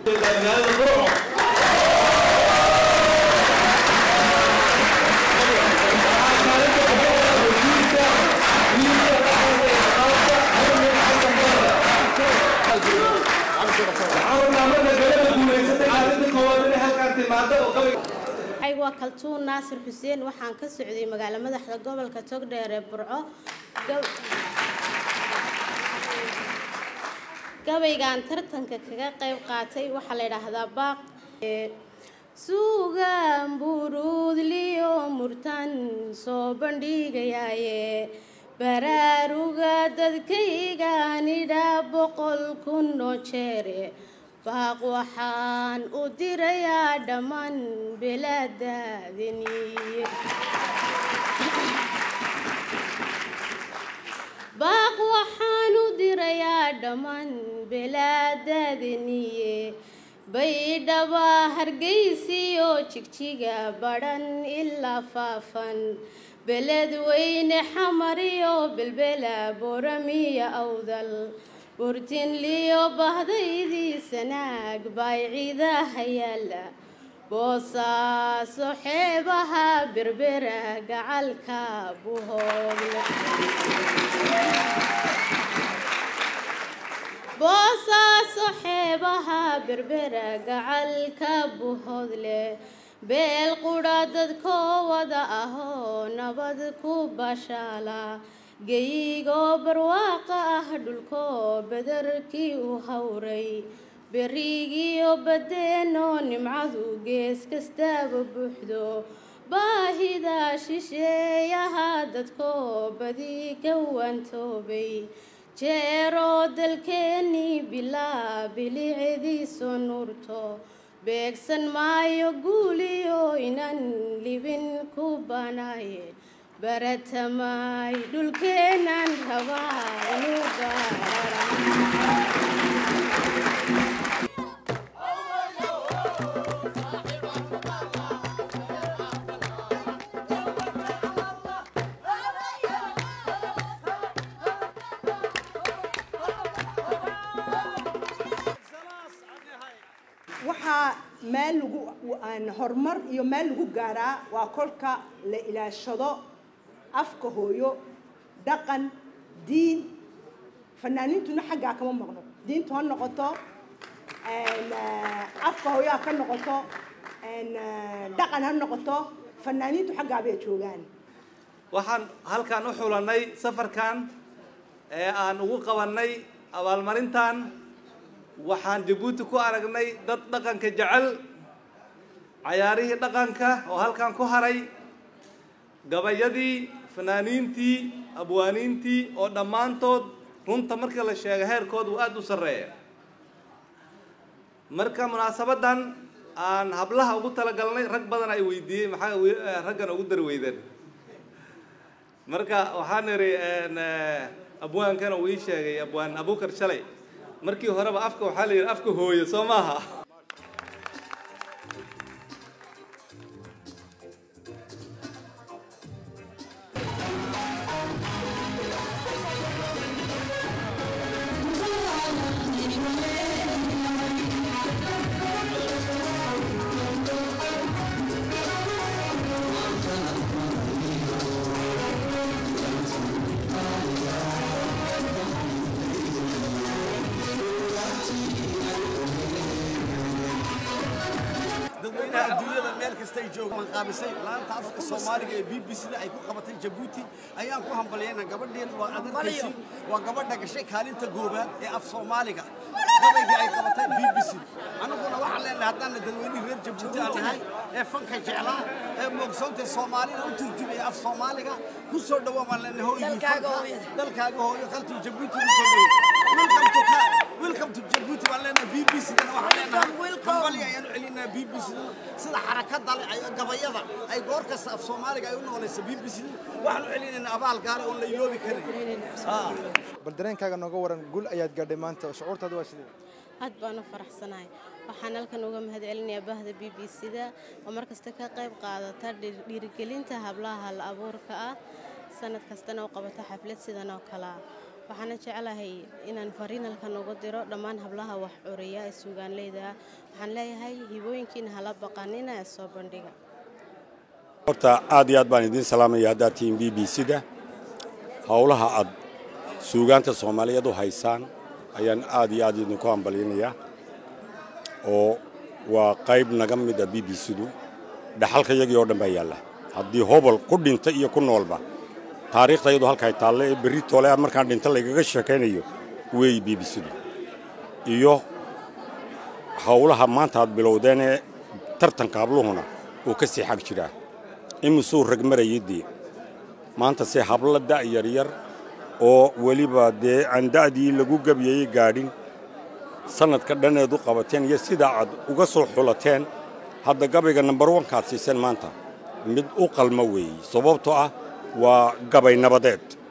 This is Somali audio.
magaalada burco aygu waa kaltuun naasir xuseen waxaan ka socday magaalo madaxda gobolka togdheer ee burco gabaygaan tartanka kaga qayb qaatay waxaa la yidhaahdaa baaq suugaan buruudliyo murtan soo bandhigayaaye baraaruga dadkaygaanidha boqol kun oo jeere baaq waxaan u dirayaa dhammaan belaadaadaniye baaq waxaan u dirayaa dhammaan belaadaadaniye baydhaba hargeysiyo jigjiga badhan ilaa faafan beled weyne xamariyo belbela booramiya awdal burtinliyo bahdaydii sanaag baayciidaha yaala boosaaso xeebaha berbera gacalka buhooble boosaaso xeebaha berbera gacalka buhoodle beel qudha dadkoo wada ahoo nabad ku bashaala geyigoo barwaaqa ah dhulkoo badarkii u hawray berigiyo badeenoo nimcadu gees kastaaba buuxdo baahida shisheeyaha dadkoo badi ka waantoobay jeeroo dalkeennii bilaa bilicdiiso nuurto beegsan maayo guuliyo inan libin ku banaaye baratamay dhulkeenan rabaa inuu baarara waxaa meel lagu horumar iyo meel lagu gaaraa waa kolka la ilaashado afka hooyo dhaqan diin fanaaniintuna xaggaa kama maqno diintu ha noqoto afka hooyo ha ka noqoto dhaqan ha noqoto fanaaniintu xaggaa bay joogaan waxaan halkan u xulanay safarkan ee aan ugu qabanay abaalmarintan waxaan jabuuti ku aragnay dad dhaqanka jecel cayaarihii dhaqanka oo halkan ku haray gabayadii fanaaniintii abwaaniintii oo dhammaantood runta markii la sheega heerkooda uu aada u sarreeya marka munaasabaddan aan hablaha ugu talagalnay rag badan ay weydiiyey maxaa raggan ugu dar weydan marka waxaan idhi abwaankana uu ii sheegay abwaan abukar shalay markii horeba afka waxaa la yidhi afka hooyo soo maaha dadweynaha adduunyada meel kasta ay joogaan qaabisay laanta afka soomaaliga ee b b c da ay ku qabatay jabuuti ayaan ku hambaliyayna gabadheen waa adarkaysi waa gabadha gashay kaalinta goobaad ee af soomaaliga gabaygii ay qabatay b b c anaguna waxaan leenahay haddaana dadweynihii reer jabuuti aan nahay ee fanka jeclaa ee moogsoonta soomaalida u turjumaya af soomaaliga ku soo dhawaa baan leenahay hooyigii fanka dalkaaga hooyo qaltuu jabuuti ku soo dhaway welcome to jabuuti baan leenahay b b c dana waxaan leenahay hambali ayaan u celinaa b b c sida xarakada leh ay gabayada ay goor kasta af soomaaliga ay u noqonaysa b b c waxaan u celinaynaa abaal gaara oon la iloobi karin bal dareenkaaga nooga waran guul ayaad gaadhay maanta shucuurtaada waa sidee aad baan u faraxsanahay waxaan halkan uga mahad celinayaa bahda b b c da oo markasta ka qayb qaadata dhiirigelinta hablaha hal abuurka ah sanad kastana u qabata xaflad sidan oo kale ah waxaana jeclahay inaan fariinalkan ugu diro dhammaan hablaha wax curiya ee suugaanleyda waxaan leeyahay hibooyinkiina hala baqanina ee soo bandhiga horta aad iyo aad baan idiin salaamaya haddaad tihiin b b c-da howlaha aad suugaanta soomaaliyeed u haysaan ayaan aad iyo aad idinku hambalyanayaa oo waa qayb naga mid a b b c-du dhaxalka yagii oo dhan baa yaalla haddii hobol ku dhinta iyo ku noolba taariikhda iyadu halkaay taalle ee berri toole ah markaan dhinta laygaga sheekaynayo weey b b c-du iyo howlaha maanta aad bilowdeen ee tartanka habluhuna uu ka sii xag jiraa imisuu rag marayay dee maanta se habla da' yaryar oo weliba dee aan da'dii lagu gebiyayey gaadhin sannadka dhaneed u qabateen iyo sidaa aad uga soo xulateen hadda gabayga nambar wankaad siiseen maanta mid u qalma weeye sababtoo ah waa gabay nabadeed